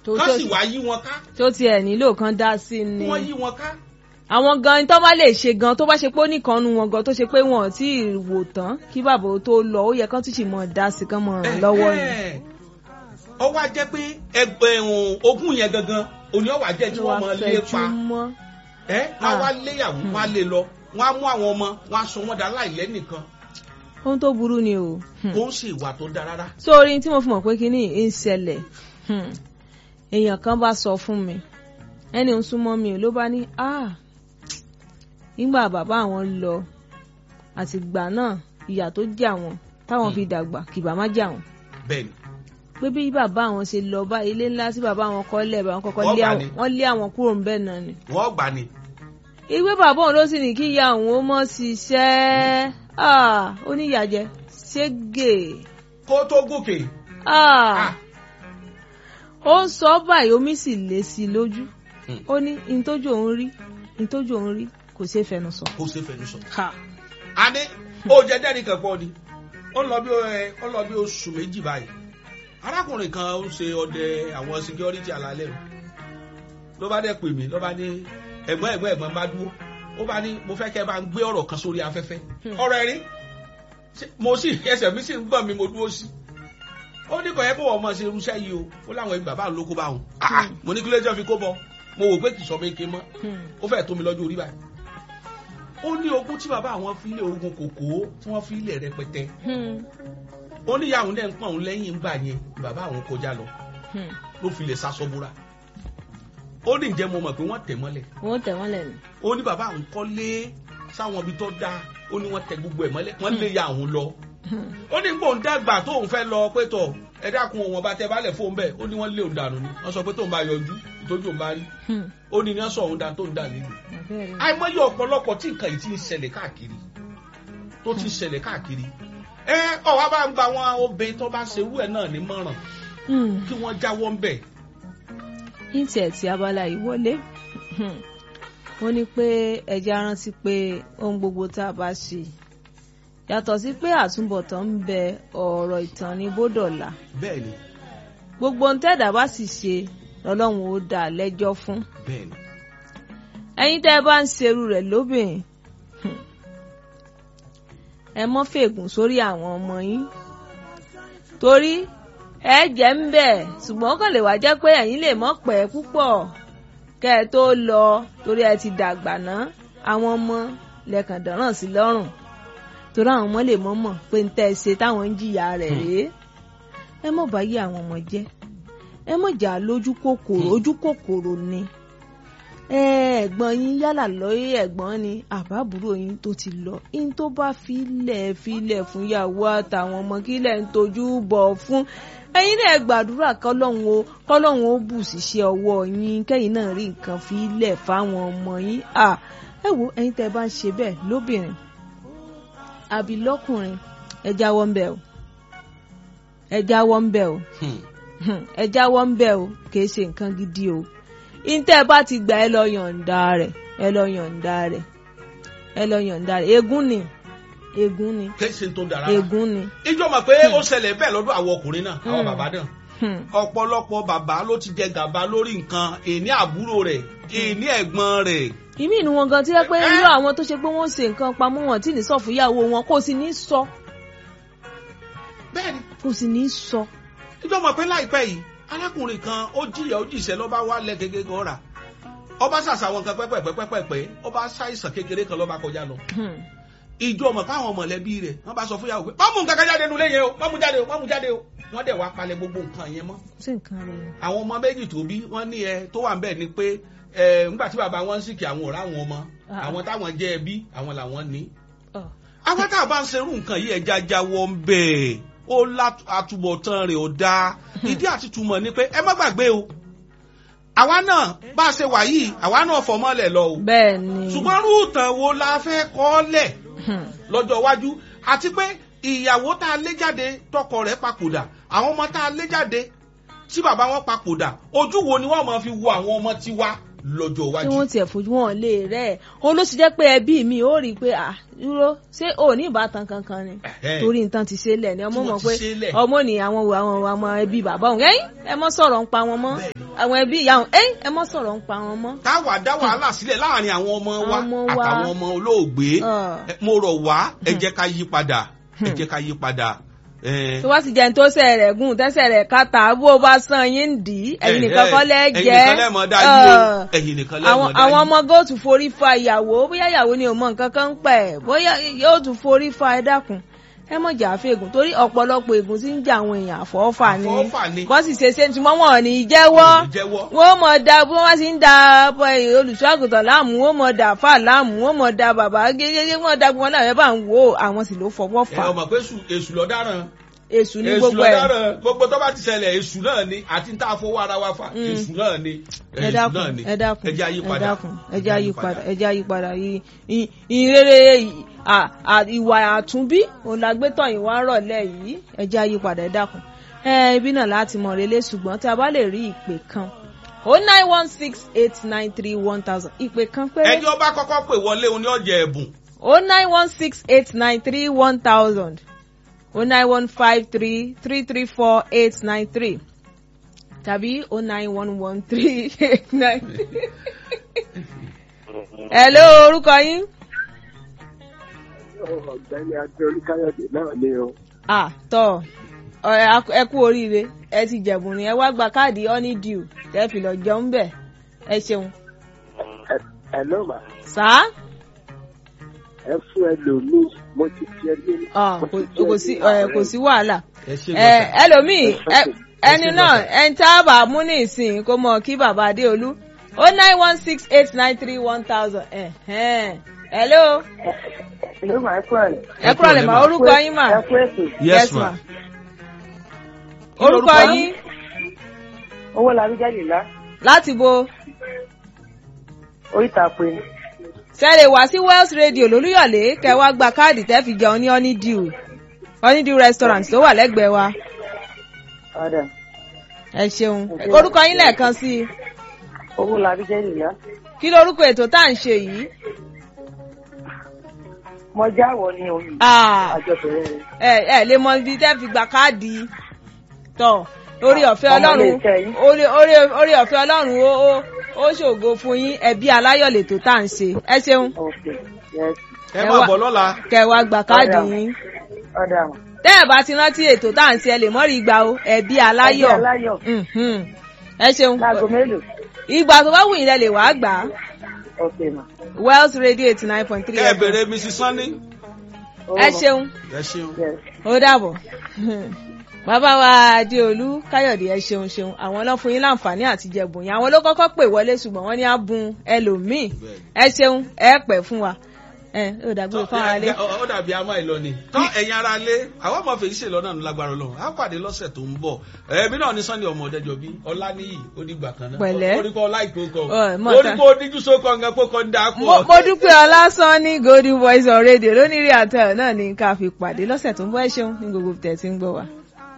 tó kán tó sì wá yí wọn ká tó tiẹ̀ nílò kan dá sí kí ni wọ́n yí wọn ká. àwọn gan tó bá lè ṣe gan tó bá ṣe pé ó nìkan nu wọn gan tó ṣe pé wọn ò tí ì wò tán kí bàbá ó tó lọ ó yẹ kán tún sì mọ dá sí kán mọ ràn lọ́wọ́ ni. Ẹ̀hẹ́. ó wá jẹ́ pé ẹgbẹ́ ẹ̀hún ogún yẹn gangan òní ọ̀wà jẹ́ tí wọ́n mọ lé pa mọ́. ẹ́ wọ́n Ah. wá léyàwó wọ́n á lé lọ wọ́n á mú àwọn ọmọ wọ́n á sọ wọ́n dá láìlẹ́ nìkan ohun tó burú ni o. Hmm. kó ń ṣe ìwà tó dáa rárá. sórí tí mo fi mọ̀ pé kínní ń ṣẹlẹ̀ hmm, èèyàn kan bá sọ fún mi ẹni ń súnmọ́ mi ò ló bá ní ah nígbà bàbá àwọn lọ àtìgbà náà ìyà tó jẹ àwọn táwọn fi dàgbà kìbà má jẹ àwọn bẹ́ẹ̀ni pé bí bàbá àwọn ṣe lọ bá ilé ńlá tí bàbá àwọn kọ́ lẹ̀ bá wọn kọ́kọ́ Wọ́n lé gbà àwọn ní. wọ́n lé àwọn kúrò ńbẹ̀ náà ni wọ́n gbà ní. ìwé bàbá òun ló sì ní kí ìyá òun ó mọ̀ ṣiṣẹ́ ah ó ní ìyàjẹ ṣégè kó tó gòkè. ah. Ah. ó ń sọ báyìí omi sì lé sí i lójú Hmm. ó ní ìtọ́jú òun rí ìtọ́jú òun rí kò ṣeé fẹnu sọ. kó ṣe fẹnu sọ. Ha. a ní ó jẹ dẹ́rì kan pọ̀ ni ó lọ bí ẹ ó lọ bí oṣù méjì báyìí arákùnrin kan ó ṣe ọdẹ àwọn security alalẹ́ o ló bá dẹ̀ pè mí ló bá ní ẹ̀gbọ́n ẹ̀gbọ́n ẹ̀gbọ́n bá dúró ó bá ní mo fẹ́ kẹ́ ẹ bá ń gbé ọ̀rọ̀ kan sórí afẹ́fẹ́ Hmm. ọ̀rọ̀ ẹ̀rí Ṣé- mo sì ẹsẹ̀ mi sì ń gbọ̀n mi mo dúró sí ó ní kò yẹ kó wọ́n mọ̀ ṣe irúṣẹ́ yìí o ó láwọn ẹbí bàbá ló kó bá wọn Ah, Hmm. mo ní kí ló jẹ́ fi kó bọ mo wò pé kì í sọ méke mọ́ Hmm. ó fẹ́ tó mi lọ́jọ́ orí báyìí ó ní ogún tí bàbá àwọn fi lé ogun kòkó tí wọ́n fi lé rẹpẹtẹ Hmm. ó ní ìyá òun dẹ̀ ń pọ̀n òun lẹ́yìn ńgbà yẹn bàbá àwọn kọjá lọ Hmm. ló fi lè sasọ búra ó ní ǹjẹ́ mo mọ̀ pé wọ́n tẹ̀ mọ́lẹ̀ wọ́n tẹ̀ wọ́n lẹ́nu. ó ní bàbá àwọn kọ́lé sáwọn ibi tó dáa ó ní wọ́n tẹ gbogbo ẹ̀ mọ́lẹ̀ wọ́n lé ya òun lọ Hmm. ó ní gbóhùn dàgbà tóun fẹ́ lọ pé tọ̀ ẹ dákun òun ọba tẹ balẹ̀ fóun bẹ́ẹ̀ ó ní wọ́n lé òun dànù ni wọ́n sọ pé tóun bá yọjú ìtọ́jú òun bá rí Hmm. ó ní ní wọ́n sọ òun dà tóun dà nílùú Àbẹ́rẹ́. àìmọye ọ̀pọ̀lọpọ̀ tí nǹkan yìí ti ń ṣẹlẹ̀ káàkiri tó ti ń ṣẹlẹ̀ káàkiri ẹ ọ̀wá bá ń gba àwọn obìnrin tó bá ń ṣerú ẹ̀ náà nímọ̀ràn Hmm. kí wọ́n jáwọ́ ń bẹ̀. ìtì ẹ̀ tí abala yìí wọlé Hmm. wọ́n ní pé ẹja rántí pé ohun gbogbo tá a bá ṣe yàtọ̀ sí pé àtúbọ̀tán ń bẹ ọ̀rọ̀ ìtàn ní bódọ̀là bẹ́ẹ̀ ni gbogbo ohun tẹ́ẹ̀dá bá sì ṣe lọ́lọ́run ó dá a lẹ́jọ́ fún bẹ́ẹ̀ ni ẹ̀yin tẹ́ ẹ bá ń ṣerú rẹ̀ lóbìnrin hmm, ẹ mọ́ fègùn sórí àwọn ọmọ yín torí ẹ jẹ́ ń bẹ̀ ṣùgbọ́n ó kàn lè wá jẹ́ pé ẹ̀yin lè mọ́ pẹ́ púpọ̀ kẹ́ ẹ tó lọ torí ẹ ti dàgbà ná àwọn ọmọ lẹ́kàn dọ̀ràn sí lọ́rùn torí àwọn ọmọ lè mọ́ mọ̀ pé ń tẹ́ ẹ ṣe táwọn ń jìyà rẹ̀ rèé ẹ mọ̀ bá yí àwọn ọmọ jẹ́ ẹ mọ̀ jà lójú kòkòrò ojú kòkòrò ni ẹ ẹ̀gbọ́n yín yálà lọ́yẹ́ ẹ̀gbọ́n ni àbábúrò yín tó ti lọ yín tó bá filẹ̀ filẹ̀ fún ìyàwó àtàwọn ọmọ kílẹ̀ ń tọ́jú bọ̀ fún ẹ̀yin náà gbàdúrà kọ́lọ́hún o kọ́lọ́hún ó bù síṣẹ́ ọwọ́ yín kẹ́yìn náà rí nǹkan filẹ̀ fáwọn ọmọ yín à ẹ wo ẹ̀yin tẹ́ ẹ bá ń ṣe bẹ́ẹ̀ lóbìnrin àbí lọ́kùnrin ẹ jáwọ́ ń bẹ̀ o ẹ jáwọ́ ń bẹ̀ o Hmm. ẹ jáwọ́ ń bẹ̀ o kìí ṣe nǹkan gidi o ìǹtẹ́ bá ti gbà ẹ lọ yọ̀ǹda rẹ̀ ẹ lọ yọ̀ǹda rẹ̀ ẹ lọ yọ̀ǹda rẹ̀ ègún ni ègún ni kéṣe tó dára ègún ni. ìjọ mọ̀ pé ó ṣẹlẹ̀ bẹ́ẹ̀ lọ́dọ̀ àwọn ọkùnrin náà àwọn Hmm. bàbá náà Hmm. ọ̀pọ̀lọpọ̀ bàbá ló ti jẹ gàba lórí nǹkan èní àbúrò rẹ̀ èní ẹ̀gbọ́n rẹ̀ ìmí inú wọn gan tí wọ́n pé Eh. irú àwọn tó ṣe pé wọ́n ṣe nǹkan pamọ́ wọn tí ní sọ fún ìyàwó wọn kò sì ní sọ bẹ́ẹ̀ ni kò sì ní sọ. ìjọ mọ̀ pé láìpẹ́ yìí arákùnrin kan ó jìyà ó jìṣẹ́ lọ́ba wá lẹ́ kékeré kan rà ọba ṣàṣà àwọn nǹkan pẹ́pẹ́pẹ́pẹ́pẹ́ ọba ṣàìsàn kékeré kan lọ́ba kọjá lọ Hmm. ìjọ mọ̀ káwọn mọ̀lẹ́bí rẹ̀ wọ́n bá sọ fún yàwó pé má mú nǹkan kan jáde nulẹ̀ yẹn o má mú jáde o má mú jáde o wọ́n dẹ̀ wá palẹ̀ gbogbo nǹkan yẹn mọ́ ṣé nǹkan rẹ̀ ni. àwọn ọmọ méjì tó bí wọ́n ní ẹ tó wà ń bẹ̀ ni pé ẹ ńgbà tí bàbá wọn ń sìkì àwọn ọ̀rá àwọn ọmọ Ah. àwọn táwọn jẹ́ ẹbí àwọn làwọn ní. Ọ̀. àwọn tá a bá ń serú nǹkan yìí ẹja jáwọ́ ń bẹ̀ ó látúbọ̀tán rẹ̀ ó dáa ìdí àti túmọ̀ ni pé ẹ má gbàgbé o àwa náà bá a ṣe wà yìí àwa náà fọmọ́lẹ̀ lọ o bẹ́ẹ̀ ni. ṣùgbọ́n rúùtàn wo la fẹ́ kọ́ lẹ̀ Hmm. lọ́jọ́ iwájú àti pé ìyàwó tá a lé jáde tọkọ rẹ̀ papòdà àwọn ọmọ tá a lé jáde tí bàbá wọn papòdà ojú wo ni wọ́n máa fi wo àwọn ọmọ tiwa lọ́jọ́ tí iwájú. wọ́n tiẹ̀ fojú wọn lé rẹ̀ òun ló sì jẹ́ pé ẹbí mi ó rí i pé à dúró ṣé ò ní ìbátan kankan ni Ẹ̀hẹ́. torí nǹkan ti ṣe lẹ̀ ni ọmọ Tí mọ̀ wọ́n ti pé ṣe lẹ̀. ọmọ ní àwọn àwọn àwọn ẹbí bàbá òun ẹ̀yìn ẹ mọ́ sọ̀rọ̀ ń pa wọn mọ́ àwọn ẹbí ìyá òun ẹ̀yìn ẹ mọ́ sọ̀rọ̀ ń pa wọn mọ́. táwa dá wàhálà sílẹ̀ láàrin àwọn ọmọ wa Ọmọ wa. àtàwọn ọmọ olóògbé Ah. Eh, mo rọ̀ wá ẹ jẹ́ ká yí padà ẹ jẹ́ ká yí padà. Eh, tó bá sì jẹ́ ní tó sẹ̀ rẹ̀ gùn tẹ́sẹ̀ rẹ̀ kàtà bó o bá san yín ń dì í ẹ̀yin nìkan kọ́ lẹ́ ẹ̀yin jẹ́ nìkan lẹ́ mọ̀ dá yí o Ah. ẹ̀yin nìkan lẹ́ àwọn mọ̀ dá àwọn yí. ọmọ góòtù forí fa ìyàwó bóyá ìyàwó ni ò mọ nǹkan kan ń pẹ̀ bóyá yóò tún forí fa ẹ dákun ẹ mọ̀ jà fègùn torí ọ̀pọ̀lọpọ̀ ègùn tí ń jà àwọn èèyàn àfọwọ́fà ni Àfọwọ́fà ni. bọ́n sì ṣe ṣe tí wọ́n wọ̀n ní jẹ́wọ́ Wọn ò ní jẹ́wọ́. wọ́n mọ̀ da bí wọ́n sì ń da olùṣọ́ àgùntàn láàmú wọ́n mọ̀ da àfà láàmú wọ́n mọ̀ da bàbá gẹ́gẹ́ wọ́n da gbọ́n náà ẹ bá ń wò àwọn sì ló fọwọ́ ẹ fà ọmọ pé èṣù èṣù lọ dáràn èṣù ní èṣù gbogbo lọ ẹ̀ dáràn gbogbo tó bá ti ṣẹlẹ̀ èṣù náà ni àti tá a fowó ara wa fà Mm. èṣù náà ni ẹ èṣù náà dákun ni ẹ dákun ẹ jẹ́ ẹ àyípadà dákun ẹ jẹ́ àyípadà ẹ jẹ́ àyípadà yìí ì- ìrere ì- à- à- ìwà àtúnbí òun la gbé tọ̀yìn wá rọ̀lẹ́ yìí ẹ jẹ́ àyípadà ẹ dákun ẹ ibi náà láti mọ̀ relé ṣùgbọ́n tí a bá lè rí ìpè kan o nine one six eight nine three one thousand ìpè kan péré ẹni ọba kọ́kọ́ pè wọlé òun ní ọjà ẹ̀bùn o nine one six eight nine three one thousand o nine one five three three three four eight nine three tàbí o nine one one three eight nine. hello orúkọ yín. ọ̀gbẹ́ni adé olúkáyọ̀dé náà ni o. ah tọ ọ̀rẹ́ ak- ẹ kú oríire ẹ ti jẹ̀bùn ni ẹ wá gba káàdì honeydew tẹ́ fi lọ jẹun bẹ̀ ẹ ṣeun. Ẹ- ẹ ló mà sáà ẹ fún ẹlòmíì mo ti fi ẹ lé. Ah, mo kò ti fi ẹ kò lé sí ẹ, ààrẹ. kò sí wàhálà. ẹ ṣe ẹ ẹlòmíì ẹ- ẹni Ẹ ṣe náà lọ́sẹ̀. ẹni tá a bá mú ní ìsìn kó mọ kí bàbá adéolú ó nine one six eight nine three one thousand hello Ìlú màá kúrò ní. ẹ kúrò lè mọ orúkọ yín mà Ẹ kú ètò. yes ma Kí orúkọ lorúkọ yín Owó labí jáde lá. láti bo Oríta pé. sẹ́lẹ̀ wá sí Wells Radio lólúyọ̀lé kẹ́ wá gba káàdì tẹ́ fi jẹun ní honeydew honeydew restaurant tó wà lẹ́gbẹ̀ẹ́ wa Ọ̀dà. ẹ ṣeun orúkọ yín lẹ́ẹ̀kan sí i Owó labí jáde lá. kí lorúkọ ètò tá à ń ṣe yìí Mo jáwọ́ ní oyún. Ah, Àjọ bẹ̀rẹ̀ rẹ̀. ẹ ẹ lè mọ ibi tẹ́ fi gba káàdì tọ̀ orí ọ̀fẹ́ Ọmọ ọlọ́run ilé iṣẹ́ yín. orí orí orí ọ̀fẹ́ ọlọ́run ó ó ó ṣògo fún yín ẹbí aláyọ̀ lètò tá à ń ṣe ẹ ṣeun Ok. Yes. ẹ ẹ máa wá- bọ̀ lọ́la kẹ́ wá gba káàdì Ọ̀dà. yín Ọ̀dà mọ̀. tẹ́ ẹ̀ bá ti rántí ètò tá à ń ṣe ẹ lè mọ́ rí gbà o ẹbí aláyọ̀ Ẹbí aláyọ̀. Mhm. ẹ ṣeun Láago mélòó? ìgbà tó bá wù yín lẹ lè wá gbà á Ok mà. Wells Radio eighty nine point three kẹ́ ẹ bèrè mrs sanni Owó ẹ mà. ṣeun ẹ ṣeun. Yes. ó dàbọ̀ bàbá wa adéolú káyọ̀dé ẹ ṣeun ṣeun àwọn ló fún yín láǹfààní àti jẹ̀bùn yín àwọn ló kọ́kọ́ pè wọlé ṣùgbọ́n wọ́n ní á bùn ẹlòmíì ẹ ṣeun ẹ pẹ́ fún wa ẹ ó dàgbére fún ara lé Ẹ- ẹ- ó dàbí àmọ́ ìlọ ni tọ́ ẹ̀yin ara lé àwọn ọmọ fèyí ṣe lọ́nà lágbára ọlọ́run á pàdé lọ́sẹ̀ tó ń bọ̀ ẹ̀mí náà ní sunday ọmọ ọ̀dẹ́jọ bí ọláníyì ó dìgbà kan náà Pẹ̀lẹ́. oríkọ ọláìkó kọ Ọ̀, mọ̀ ta. oríkọ díjú sókọ nǹkan kó kọ ń dà mo pọ̀. mo dúpẹ́ ọlásán ní golden voice on radio lónìí rí àtẹ̀ náà ní ká fi pàdé lọ́sẹ̀ tó ń bọ̀ ẹ ṣeun ní gbogbo tẹ̀ tí ń gbọ́ wa.